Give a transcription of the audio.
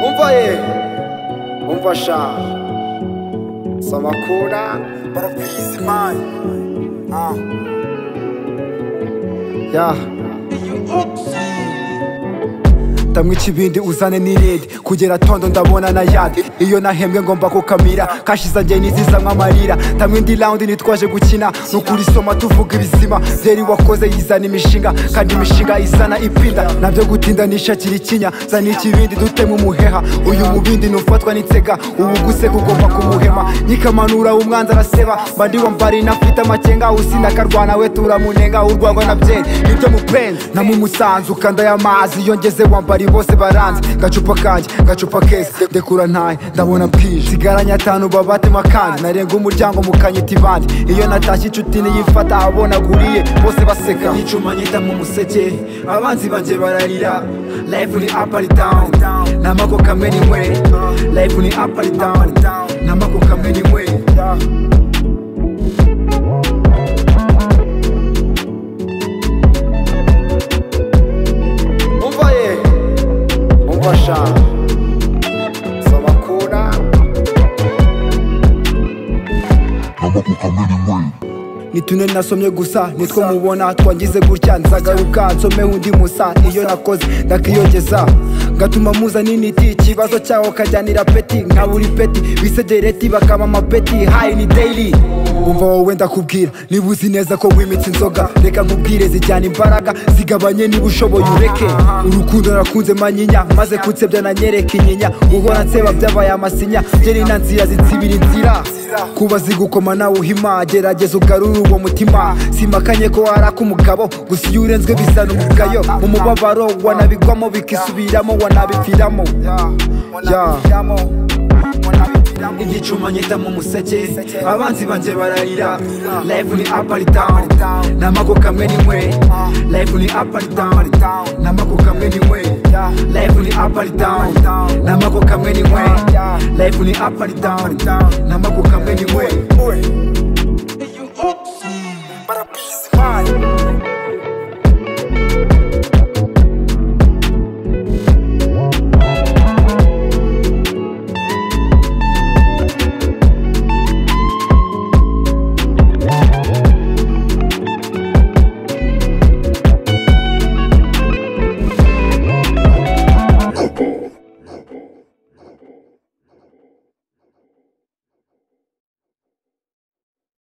umva ye umva sha samakura barabizi mani ah ya tamwe ikibindi uzane n'iredi kugera tondo ndabona na yadi iyo nahembwe ngomba kukamira kashi zanjye nizizamwe amarira tamwe indi rawundi nitwaje gukina ni ukurisoma tuvuga ibizima byeri wakoze yizana imishinga kandi imishinga izana ipinda nabyo gutinda nishakira ikinya zana ikibindi duteme umuheha uyu mubindi nufatwa n'itsega ubu guseka ugomba kumuhema nyikamanura umwanzi araseba mba ndiwambara inafite amakenga usinda akarwana we turamunenga urwagwa na byeri nibyo mupenzi namumusanzu kanda y'amazi iyo ngeze wambara bari bose baranze gacupa kanjye gacupa keza ndekura ntaye ndabona bwije nsigaranye atanu babatema kandi narenga umuryango mukanyita ibandi iyo natashye inshuti niyifata abona aguriye bose baseka nicuma nyita mu museke abanzi banjye bararira life ni up and down namako kamwe ni mwe life ni up and down namako kamwe ni mwe umva ye umva sha samakura namako kamwe ni mwe ni tune nasomye gusa nitwo mubona twangize gutya nzagaruka nsome undi musa iyo nakoze ndakiyogeza ngatuma muzana initi ikibazo cyaho kajyanira peti nka buri peti bisegereti bakaba amapeti hayi ni deyiri umva wowe ndakubwira niba uzi neza ko wimitse inzoga reka nkubwire zijyana imbaraga zigabanye niba ushoboye ureke urukundo nakunze manyinya maze kunsebya nanyereka inyinya guhora nseba byabaye amasinya ngeri na nzira zinsibira inzira kuba zigukoma nawe uhima gerageza ugarure uwo mutima simakanye ko waraka umugabo gusa iyo urenzwe bizana umugayo mu mubabaro wanabigwamo bikisubiramo wanabipfiramo ya igicuma nyita mu museke abanzi banjye bararira life ni up and down namako kamwe ni mwe life ni up and down namako kamwe ni mwe life ni up and down namako kamwe ni mwe life ni up and down namako kamwe ni mwe Oops.